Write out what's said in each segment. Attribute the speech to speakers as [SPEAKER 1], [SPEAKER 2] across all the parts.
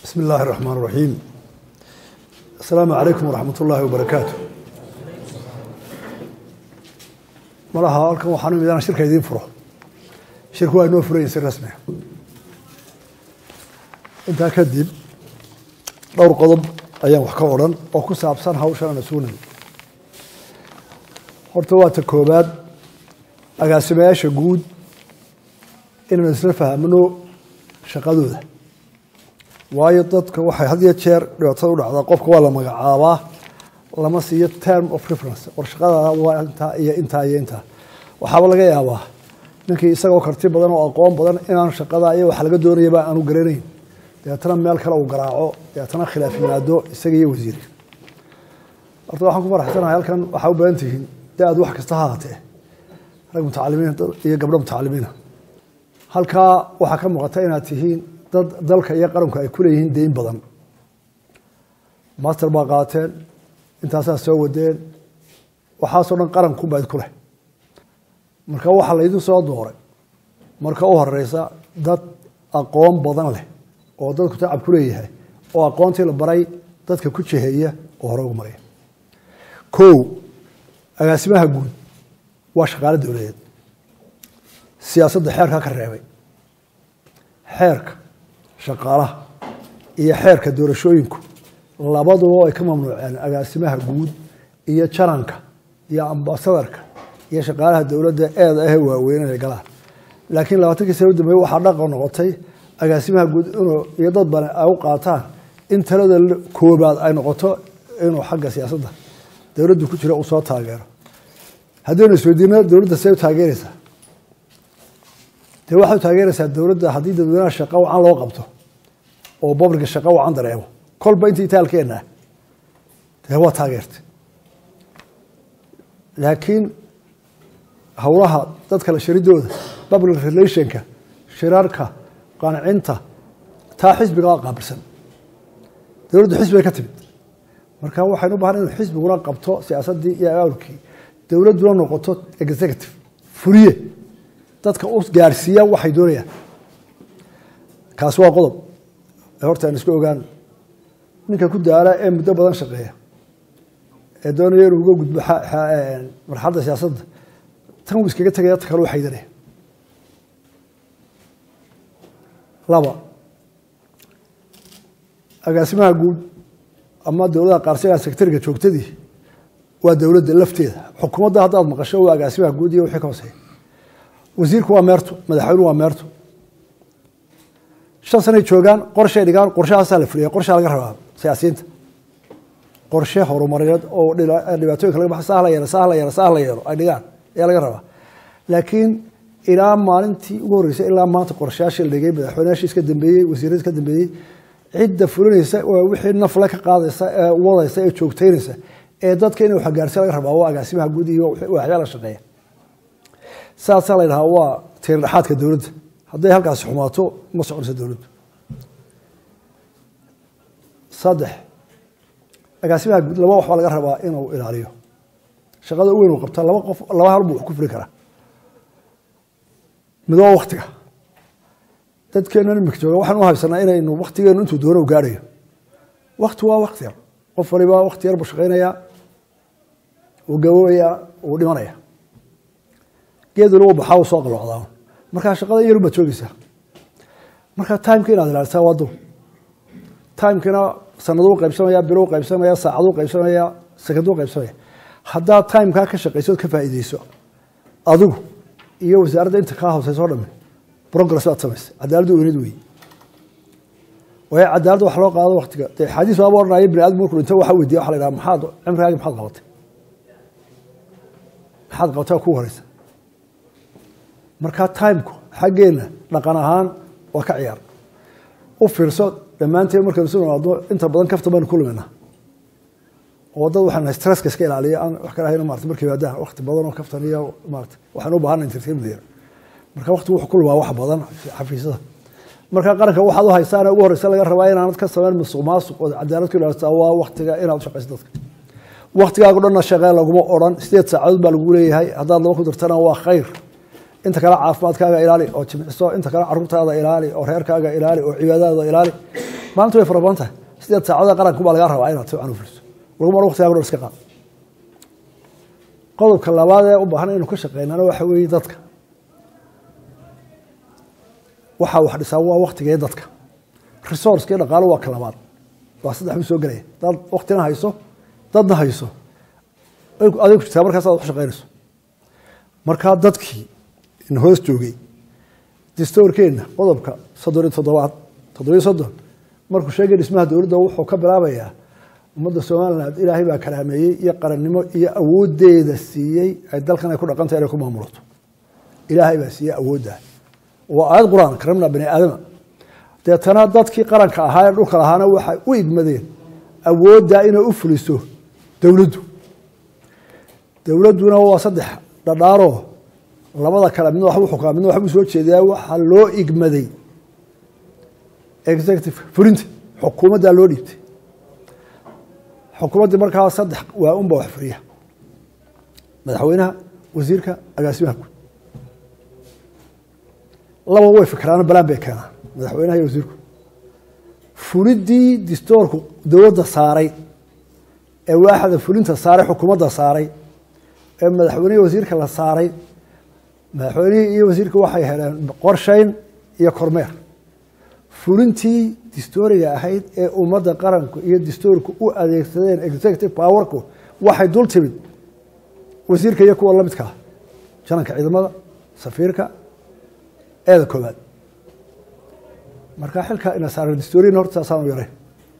[SPEAKER 1] bismi illaahi raxmaan raxiim assalaamu calaykum waraxmat ullaahi wabarakaatu malaha halkan waxaan u imid inaan shirka idiin furo shirku waa inoo furayin si rasmiga intaa kadib dhowr qodob ayaan wax ka odhan oo ku saabsan hawshan aan isugu nimid horta waa ta koobaad agaasimayaasha guud inaan isla fahmno shaqadooda waayo dadka waxay had iyo jeer dhibaatada u dhacdaa qofka waa la magacaabaa lama siiyo term of reference war shaqadaada waa intaa iyo intaa iyo intaa waxaaba laga yaabaa ninkii isagoo karti badan oo aqoon badan inaan shaqada iyo waxa laga doonayaba aanu garanayn dabeetana meel kale uu garaaco dabeetana khilaaf yimaado isaga iyo wasiirka horta waxaan ku faraxsanahay halkan waxaa u badan tihiin da-ad wax kasta ha haatee rag mutacalimiin iyo gabdho mutacalimiina halkaa waxaa ka muuqata inaad tihiin dad dalka iyo qaranku ay ku leeyihiin deyn badan master baa qaateen intaasaa soo wadeen waxaasoo dhan qarankunbaa idku leh marka waxaa laydin soo dooray marka u horeysa dad aqoon badan leh oo dadku tacab ku leeyahay oo aqoontii la baray dadka ku jeheeya oo hore ugu maraya kow agaasimaha guud waa shaqaale dowladeed siyaasadda xeerkaa ka reebay xeerka shaqaalaha iyo xeerka doorashooyinku labaduba ay ka mamnuuceen agaasimaha guud iyo jaranka iyo ambasadarka iyo shaqaalaha dowladda eeda ahe waaweyn inay galaan laakiin labaatankii sana u dambeeye waxaa dhaqan noqotay agaasimaha guud inuu iyo dad bane ay u qaataan in talada koobaad ay noqoto inuu xagga siyaasadda dowladdu ku jira uu soo taageero haddaynu isweydiino dowladda see u taageeraysaa dee waxay u taageeraysaa dowladda haddii dadweynaha shaqo wacan loo qabto oo bobliga shaqo wacan dareemo kolba inta itaalkeenna dee waa taageertay laakiin howlaha dadka la sharidooda public relationka shirarka qancinta taa xisbiga waa qaabilsan dowladdu xisbigay ka timid marka waxaynu u bahan inu xisbiguna qabto siyaasaddii iyo awlkii dowladduna noqoto executive fuliye dadka u gaarsiiya waxay doonayaan kaasi waa qodob horta aan isku ogaan ninka ku daala ee muddo badan shaqeeya ee doonaya inuu uga gudbo marxaladda siyaasadda tan uu iskaga tegaya ta kale u xaydanaya laba agaasimaha guud ama dowladaha qaarsigaa sectariga joogtadii waa dowladda lafteeda xukuumadda haddaad maqasho waa agaasimaha guud iyo wixii ka hooseeya wasiirku waa meerto madaxweynuhu waa meerto shan sanay joogaan qorshay dhigaan qorshahaasaa la fuliya qorshaa laga rabaa siyaasiyiinta qorshe horumarineed oo dhibaatooyinka laga baxa saah la yeelo saah la yeelo saah la yeelo ay dhigaan ayaa laga rabaa laakiin ilaa maalintii ugu horreysay ilaa maanta qorshayaashii la dhigay madaxweynayaashii iska dambeeyey wasiiradii iska dambeeyey cidda fulinaysa waa wixii nafle ka qaadaysa ee wadaysa ee joogteynaysa ee dadka inay waxgaarsiya laga rabaa waa agaasimaha guud iyo waxyaa la shaqeeya saasaa la yidhahaa waa tiirdhaxaadka dowladda hadday halkaasi xumaato ma soconayso dowladdu saddex agaasimaha guud laba waxbaa laga rabaa inuu ilaaliyo shaqada u weyn uu qabta laba qof laba hal buu wax ku fuli karaa mid waa waktiga dadkeena imika jooga waxaan u haysanaa inaynu waktigeenu intuu doono u gaarayo wakti waa wakti yar qof waliba wakti yar buu shaqaynayaa uu gaboobayaa uu dhimanaya geeduna uu baxaa uu soo qalocdaa markaa shaqada in yar baad joogeysaa marka timeka inaad ilaalisaa waa dul timekina sanaduu qaybsamaya bilou qaybsamaya saacaduu qaybsamaya sekaduu qaybsamaya haddaad timekaa ka shaqayso ood ka faa'iideyso adigu iyo wasaaradda inta kaa hooseyso o dhami progress baad samaysa cadaaladdu weynid wey waayo cadaaladda wax loo qaado waktiga dee xadiis waaba odhanaya bini aadam markuu dhinto waxa weydiya waxa la yidhaha maxaad cimrigaagi maxaad qabatay maxaad qabatay kugu horeysa markaa timeku xaggeenna dhaqan ahaan waa ka ciyaar u fiirso dhammaanteen markaynu isu nomaadno inta badan kafta baynu ku luminaa oo dad waxaan stresska iska ilaaliya aan wax kale ahayn maarata markay yimaadaan wakti badan oo kaftan iyo maarata waxaan u baahana entertainment yar marka wakti wuxuu ku lumaa wax badan xafiisyada marka qaranka waxaad u haysaana ugu horeysa laga rabaa inaanad ka samayn musuq maasuq oo cadaalad ku ilaalisaa waa waktiga inaad u shaqayso dadka waktigaago dhanna shaqee laguma odhan sideed saacadood baa lagu leeyahay haddaad laba ku dirtana waa khayr inta kale caafimaadkaaga ilaali oo jimciso inta kale caruurtaada ilaali oo reerkaaga ilaali oo cibaadadaada ilaali maalinta way fara badan tahay sideed saacada qaranku baa lagaa rabaa inaad si fiican u fuliso laguma waqtigaa dhan iska qaad qodobka labaad ee u baahan inuu ka shaqeynana waxa weeye dadka waxaa wax dhisaa waa waktigee dadka resourcekii dhaqaalo waa ka labaad waa saddex u soo gelaya dad waktina hayso dadna hayso adig jirtaa markaas aad ku shaqeynayso markaa dadkii in hoos joogay distoorkeenna qodobka soddon iyo toddobaad toddobiyo soddon markuu sheegay dhismaha dowladda wuxuu ka bilaabayaa ummadda somaliland ilaahay baa karaameeyey iyo qarannimo iyo awoodeeda siiyey ay dalkan ay ku dhaqantay inay ku maamulato ilaahay baa siiyey awoodda waa aayad qur-aan karamna bani aadama deetana dadkii qaranka ahaa ee dhulka lahaana waxay u igmadeen awoodda inay u fuliso dowladdu dowladduna waa saddex dhadhaaroo labada kale midna waxbuu xukaa midna waxbuu soo jeedaa waxaa loo igmaday executive fulinta xukuumaddaa loo dhiibtay xukuumaddii markaa saddex waa unba wax furiya madaxweynaha wasiirka agaasimaha guud laba way fikraano balaan bay keenaan madaxweynaha iyo wasiirku fuliddii distoorku dowladda saaray ee waaxda fulinta saaray xukuumadda saaray ee madaxweynihii wasiirka la saaray madaxweynihii iyo wasiirka waxay heleen qorshayn iyo kormeer fulintii distooriga ahayd ee ummadda qaranku iyo distoorku u adeegsadeen executive powerku waxay dul timid wasiirka iyo kuwa lamidkaa jananka ciidamada safiirka eeda koobaad marka xilka ina saara distooriyan horta saasaanu yaray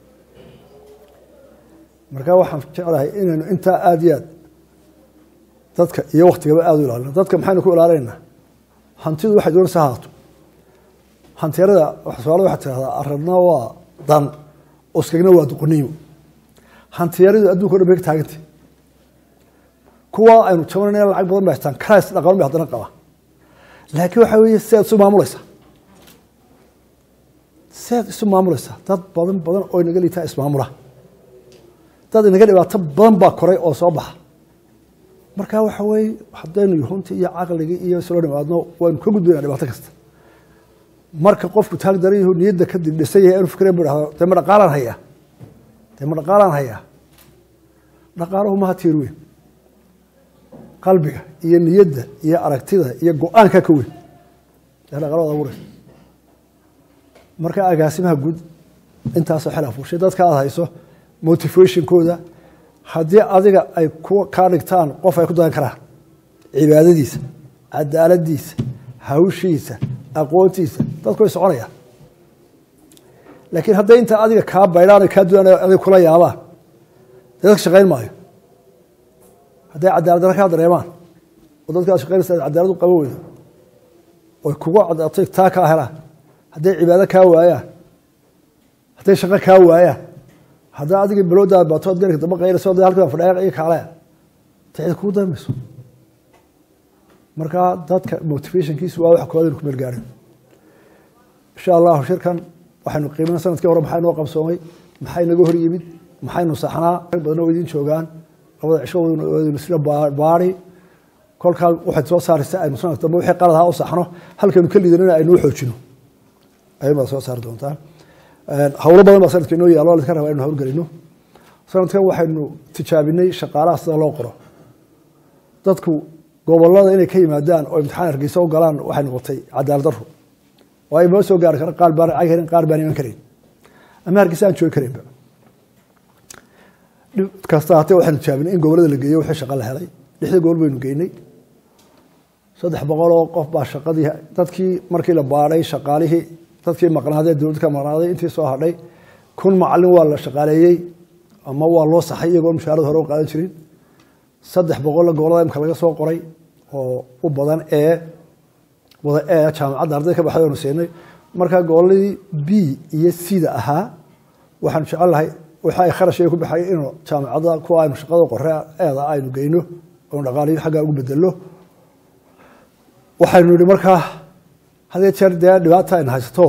[SPEAKER 1] marka waxaan jeclahay inaynu intaa aada iyo aad dadka iyo waktigaba aada u ilaalino dadka maxaynu ku ilaalinaynaa hantidu waxay doonaysa haato hantiyarada soomaalida waxaa tirahdaa arabna waa dan uskagna waa duqoniimo hantiyaradu adduunka o dhan bay ka taagantay kuwa aynu jabanayna lacag badan bay haystaan karays dhaqaban bay haddana qaba laakiin waxaa weeye sidaad isu maamulaysaa sidaad isu maamulaysaa dad badan badan oo inaga liitaa ismaamula dad inaga dhibaato badan baa koray oo soo baxa marka waxa weeye haddaynu yuhuntii iyo caqligii iyo islo nimaadno waynu ka gudbayna dhibaato kasta marka qofku taag daran yahu niyadda kadib dhisan yahay inu fikren bu dhahdo dee ma dhaqaalaan hayaa dee ma dhaqaalaan hayaa dhaqaaluhu maha tiir weyn qalbiga iyo niyadda iyo aragtida iyo go-aanka ka weyn ee dhaqaalada abuuraysa marka agaasimaha guud intaasoo xel afuushay dadka aada hayso motivationkooda haddii adiga ay kaa dhigtaan qof ay ku dayan karaan cibaadadiisa cadaaladiisa hawshiisa aqoontiisa dadku way soconayaan laakiin hadday intaa adiga kaa baydhaan kaa duan adig kula yaabaan dee dadka shaqayn maayo hadday cadaalad dara kaa dareemaan oo dadka ad shaqaynaysa cadaalad u qaban weydo oy kugu cadaato taa kaa helaan hadday cibaado kaa waayaan hadday shaqo kaa waayaan haddaa adigii baloodaa baato ad garka daba qaynayso da halkaa fadhiya iyo kaalaya tixid kugu darmayso marka dadka motivationkiisu waa wax kooda inu ku meel gaarin insha allahu shirkan waxaynu qiimina sanadkii hore maxaa inoo qabsoomay maxay naga hor yimid maxaynu saxnaa rag badan oo idin joogaan labada cisho isla baari kolkaa waxaad soo saaraysa aynu sanadka dambe wixii qalad ahaa u saxno halkaynu ka lidanana aynu u xoojino ayun baad soo saari doontaa hawlo badan baa sanadka inoo yaalo laska raba inu hawlgelino sanadkan waxaynu tijaabinay shaqaalaha sida loo qoro dadku gobolada inay ka yimaadaan oo imtixaan hargeysa u galaan waxay noqotay cadaalad daro oo ay moo soo gaari kara qaar baan cag helin qaar baan iman karayn ama hargeysa aan joogi karaynba dhib kasta hatee waxaynu tijaabinay in gobolada la geeyo wixii shaqa la helay lixda gobol baynu geynay saddex boqol oo qof baa shaqadii dadkii markii la baadhay shaqaalihii dadkii maqnaadee dowladda ka maqnaaday intii soo hadhay kun macalin waa la shaqaaleeyey ama waa loo saxay iyagoo mushaarada hore u qaadan jirin saddex boqolla gobolada imka laga soo qoray oo u badan ee wada ee jaamacadda arday ka baxday oonu siinay markaa goboladii b iyo cda ahaa waxaanu jecel lahay waxa ay kharash ku baxay inuu jaamacadda kuwa aynu shaqada qore eeda aynu geyno oonu dhaqaaliyo xaggaa ugu bedelo waxaynu nihi markaa hadee jeer dee dhibaata ayna haysato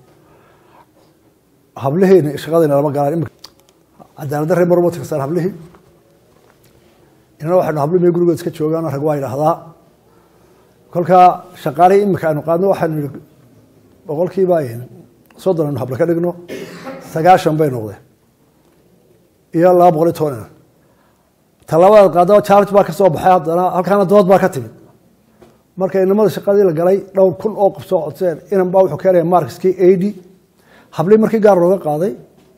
[SPEAKER 1] hablihiina shaqadayna lama galaan cadaalada reer marma tirsan hablihii inana waxaynu habli may gurigood iska joogaan rag waa yidhaahdaa kolkaa shaqaalihii imika aynu qaadno waxaynu yihi boqolkiiba soddon aynu hablo ka dhigno sagaashan bay noqdeen iyo laba boqol iyo toban inan talabaad qaadaba charge baa ka soo baxay haddana halkaana dood baa ka timid marka inamada shaqadii la galay dhowr kun oo qof soo codseen inan baa wuxuu keenaya markiskii eighty hablii markii gaar looga qaaday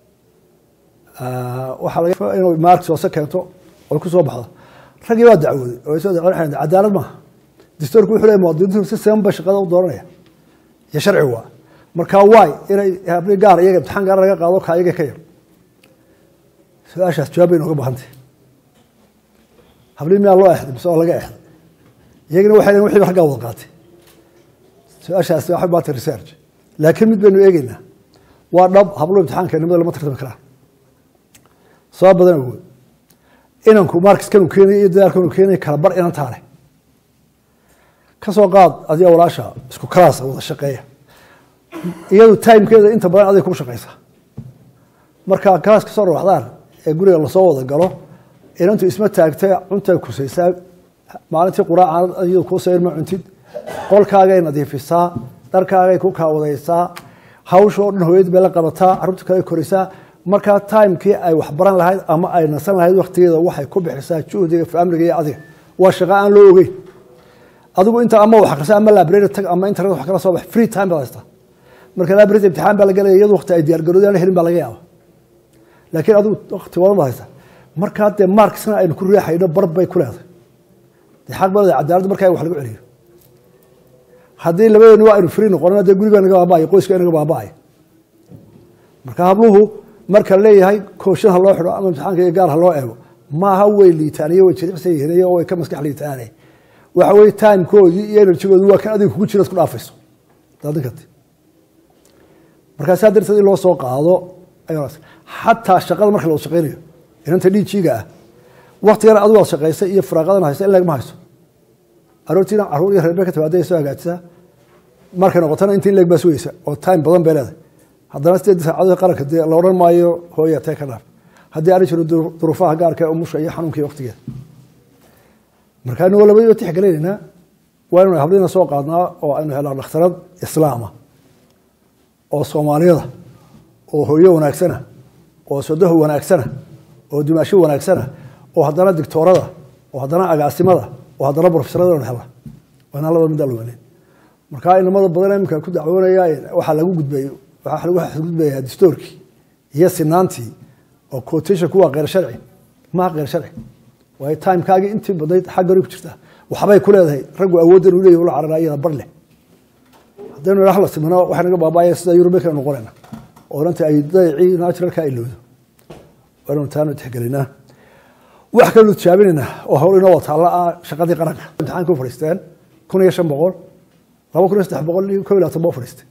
[SPEAKER 1] waxaa laga inuu markis hoose keento oy ku soo baxdo raggii waa dacwooday oo soo dacwooday cadaalad maaha dastuurku wuxuu leeyahay muwaadiniintu si siman bay shaqada u dooranaya iyo sharci waa marka waay inay hablii gaar iyaga imtixaan gaar laga qaado ka iyaga ka yar su-aashaas jawaab bay nooga baahantay hablii miyaa loo exday mise waa laga exday iyagina waxay leeyihin wixii raggaa wada qaatay su-aashaasi waxay baatay research laakiin mid baynu eegeynaa waa dhab hablo imtixaanka nimada lama tartami karaan soo badan awood inanku markiskanu keenaya iyo dadaalkanu keenaya kala bar inantaa leh ka soo qaad adiga walaasha isku kalaasa wada shaqeeya iyadu timekeeda inta badan aday ku shaqaysa marka kalaas ka soo rawaxdaan ee guriga lasoo wada galo inantu isma taagtay cuntay kusaysaa maalintii quraacan iyadu kuu sayr ma cuntid qolkaagay nadiifisaa dharkaagay ku kaawadaysaa hawshoo dhan hooyad bay la qabataa carruurta kale koraysaa markaa timekii ay waxbaran lahayd ama ay nasan lahayd waktigeeda waxay ku bixisaa juhdiga faamiliga iyo adiga waa shaqo aan loo ogeyn adigu inta ama wax akrisa ama library tag ama internet wax kala soo bax free time baad haystaa marka library imtixaan baa la galaya iyadu waqti ay diyaargarooday aan helin baa laga yaaba laakiin adigu waqti wadan baad haysaa markaa dee marksna aynu ku riixayno bar bay ku leedahay dee xaq baa leedahay cadaaladda markaa wax lagu celiyo haddii labadeeni waa aynu free noqonana dee gurigaa naga baaba'aya qoyska naga baaba'aya marka habluhu marka leeyahay kooshin ha loo xidho ama imtixaanka iyo gaar ha loo eego maaha way liitaan iyo way jiricsan yihiin iyo way ka maskax liitaane waxa weye timekoodii iyo enerjigoodii waa kan adiga kugu jira isku dhaafayso daadinkati markaa saa darteed in loo soo qaado xataa shaqada marka la shaqeynayo inanta dhiijiga ah waktigan adigu aad shaqaysay iyo firaaqadan haysa in lagma hayso aroortiina caruur iyo reerbe ka timaada soo hagaajisaa markay noqotana inta in leeg baa sugeysa oo time badan bay leedahay haddana sideed saacadooda qaranka dee la odhan maayo hooya tee ka dhaaf haddii aana jiro duruufaha gaarka ee umusha iyo xanuunka iyo waktigeeda marka anagoo labadiiba tixgelinaynaa waa inaynu hablina soo qaadnaa oo aynu helaa dhakhtarad islaama oo soomaaliyada oo hooyo wanaagsana oo sodaho wanaagsana oo dumaasho wanaagsana oo haddana dictoorada oo haddana agaasimada oo haddana brofesorada anu helna waa inaan labada middaa luganeyn marka inamada badan iminka ku dacwoonaya waxaa lagu gudbay waxaa lagu xadgudbayaa distoorkii iyo sinaantii oo quotationku waa kheyr sharci maha kheyr sharci waayo timekaagii intii badnayd xaggani ku jirtaa waxbay ku leedahay raggu awooddan uu leeyahy ula cararaa iyada bar leh haddaynu idhaah la simino waxay naga baaba'aya sida yurube kale noqonayna oo inanta ay dayacii naturalka ay loodo waanu taanu tixgelinaa wax kalenu tijaabinaynaa oo hawl inoo wataalla ah shaqadii qaranka imtixaanka u fadhiisteen kun iyo shan boqol laba kun iyo saddex boqol iyo kob iyo labaatan ba u fadhiistay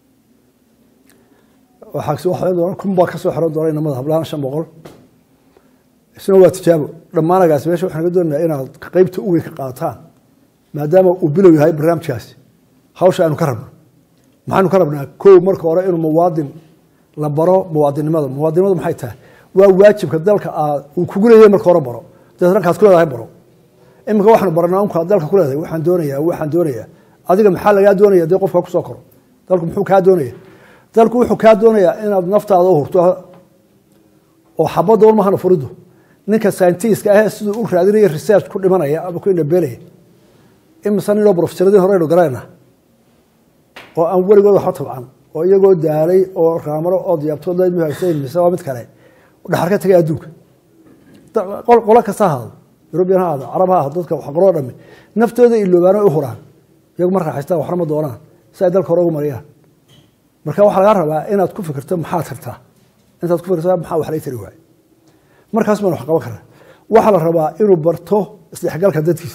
[SPEAKER 1] kun baa kasoo xiran doona inamada hablahaan shan boqol isna waa tijaabo dhammaanagaas meesha waxaan naga doonaya inaad qeybta u weyn ka qaataan maadaama uu bilow yahay barnaamijkaasi hawsha aynu ka rabno maxaynu ka rabnaa kow marka hore inuu muwaadin la baro muwaadinnimada muwaadinimadu maxay tahay waa waajibka dalka aad uu kugu leeyahay marka hore baro dabeed rankaas ku leedahay baro iminka waxaanu baranaa unkaad dalka ku leedahay waxaan doonayaa waxaan doonayaa adiga maxaa lagaa doonaya dee qofka kusoo koro dalku muxuu kaa doonaya dalku wuxuu kaa doonayaa inaad naftaada u hurto oo xabadda un mahana furido ninka scientiska ahee siduu u raadinaya research ku dhimanaya ama ku indhabeelaya imise ninoo brofesaradii horeynu garayna oo aan weligood waxba tabcan oo iyagoo daalay oo raamaro oo diyaabtood haysayn mise waa mid kale dhaxar ka tagay adduunka qolo kasta ha ahaado yurubiyan ha ahaado carab ha ahaado dadka waxqoroo dhami naftooda iloobaano u huraan iyagu ma raaxaystaan waxna ma doonaan si ay dalka hore ugu mariyaan marka waxaa lagaa rabaa inaad ku fikirto maxaad tartaa intaad ku fikirto maxaa wax lay tari waaye markaas baan wax qaban karaa waxaa la rabaa inuu barto isdhexgalka dadkiisa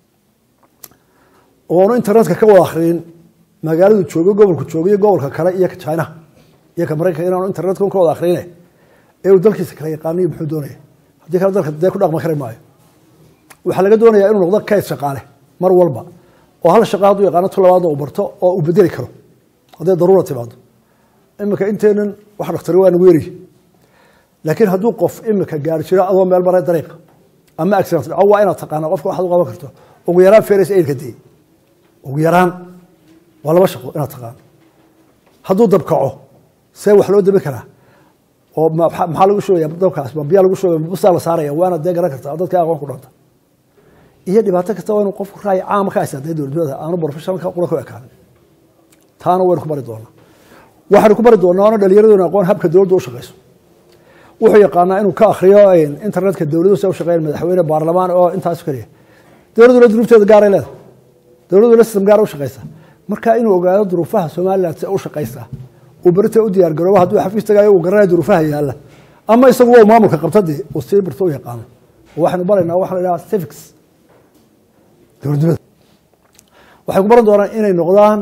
[SPEAKER 1] oonu internetka ka wada akhriyin magaaladu joogo gobolku joogo iyo gobolka kale iyo ka chinaha iyo ka maraykanka inaanu internetka ka wada akhriyine ee uu dalkiisa kala yaqaaniyo muxuu doonaya haddii kale dalka dee ku dhaqmi kari maayo waxaa laga doonayaa inuu noqdo kayd shaqaale mar walba oo hal shaqa hadduu yaqaano tu labaadna uu barto oo uu bedeli karo hadday daruura timaado iminka inteenan wax dhaktari waa nagu yeri laakiin hadduu qof imika gaari jiro adoo meel maray dariiqa ama accident dhaco waa inaad taqaana qofka waxaad u qaban karto ugu yaraan feres aidka dee ugu yaraan waa laba shaqo inaad taqaano hadduu dabkaco see wax loo dabi karaa oo maxaa lagu shugaya dabkaas ma biyaa lagu shugaya busaa la saaraya waana dee garan kartaa dadka aqoon ku dhanta iyo dhibaato kasta waa inuu qofku raay caama ka haysta dee dowladnimada aanu professionalka qura ku ekaanin taana waynu ku bari doonaa waxaynu ku bari doonaa oona dhalinyaraduna aqoon habka dowladda u shaqayso wuxuu yaqaanaa inuu ka akriyo internetka dowladu se u shaqeyn madaxweyne baarlamaan oo intaas keliya dowladuna duruufteeda gaaray leedahay dowladuna system gaara u shaqaysa marka inuu ogaado duruufaha somaliland se u shaqaysaa uu berita u diyaar garoobo hadduu xafiis tagaayo uu garanaya duruufaha yaalla ama isagu waa maamulka qabtadii uu sii birto u yaqaano waxaynu baraynaa waxa la idhaha civics dowladnimada waxay ku baran doonaan inay noqdaan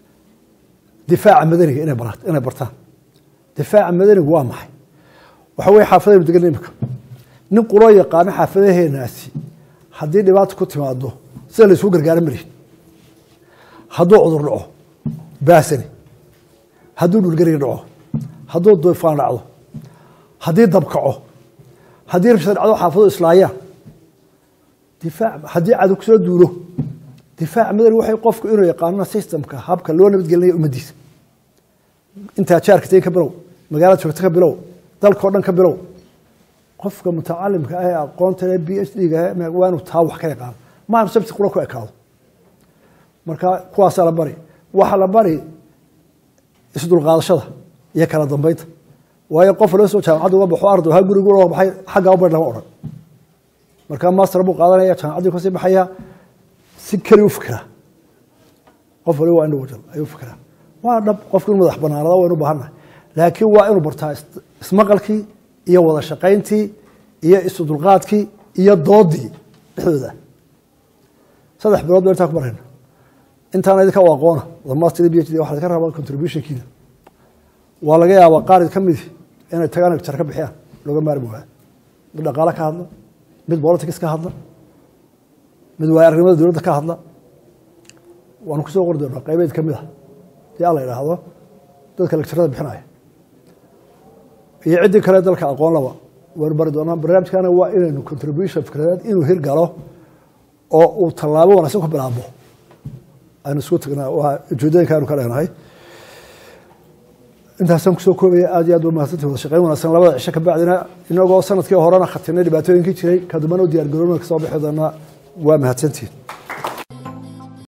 [SPEAKER 1] difaaca madaniga inay bara inay bartaan difaaca madanigu waa maxay waxa weye xaafadaynu degan imika nin quroo yaqaano xaafadaheenaasi haddii dhibaata ku timaado sida la isugu gargaara malihin hadduu cudur dhaco baasani hadduu dhulgariga dhaco hadduu duyfaan dhacdo haddii dabkaco haddii rabshad dhacdo xaafado islaayaan difaac haddii cadow kusoo duulo difaac madani waxay qofku inuu yaqaano systemka habka loo nabadgelinaya ummaddiisa intaa jaarka tegi ka bilow magaalada joogta ka bilow dalkao dhan ka bilow qofka mutacalimka ah ee aqoonta le b h d ga waa inuu taa wax ka yaqaano maanu sabti qura ku ekaado marka kuwaasaa la bari waxaa la bari isdulqaadashada iyo kala dambeynta waayo qof loo soo jaamacadda uga baxo arday ha gurigu uga baxay xaggaa u bari lama odhan marka master buu qaadanaya jaamacaddii kasii baxaya si keli u fikiraa qof waliba waa individual ayuu fikiraa waa dhab qofku inu madax banaanada waynu u baahannahay laakiin waa inuu bartaa ismaqalkii iyo wada shaqayntii iyo isudulqaadkii iyo doodii dhexdooda saddex bilood ba intaa ku barayna intaana idinka u aqoona master b h d waxa laga rabaa contributionkiina waa laga yaabaa qaar ka midi inay tagaan jar ka bixiyaan looga maarmi waayo mid dhaqaale ka hadla mid politics ka hadla mid waaya arnimada dowladda ka hadla waanu kusoo qori doonaa qaybeed ka mid a dii alla idhaahdo dadka lecturada bixinaya iyo ciddii kale dalka aqoon laba waynu bari doonaa barnaamijkana waa inaynu contribution fikradeed inuu hirgalo oo uu tallaabo wanaagsan ku bilaabo aynu isku tagnaa waa ujeedooyinka aynu ka leenahay intaasaan kusoo koobaya aad iyo aad ba mahadsantii wada shaqeyn wanaagsan labada cisho ka bacdina inagoo sanadkii horena khatinay dhibaatooyinkii jiray kadibana u diyaar garoona kasoo bixi doonaa waa mahadsantiin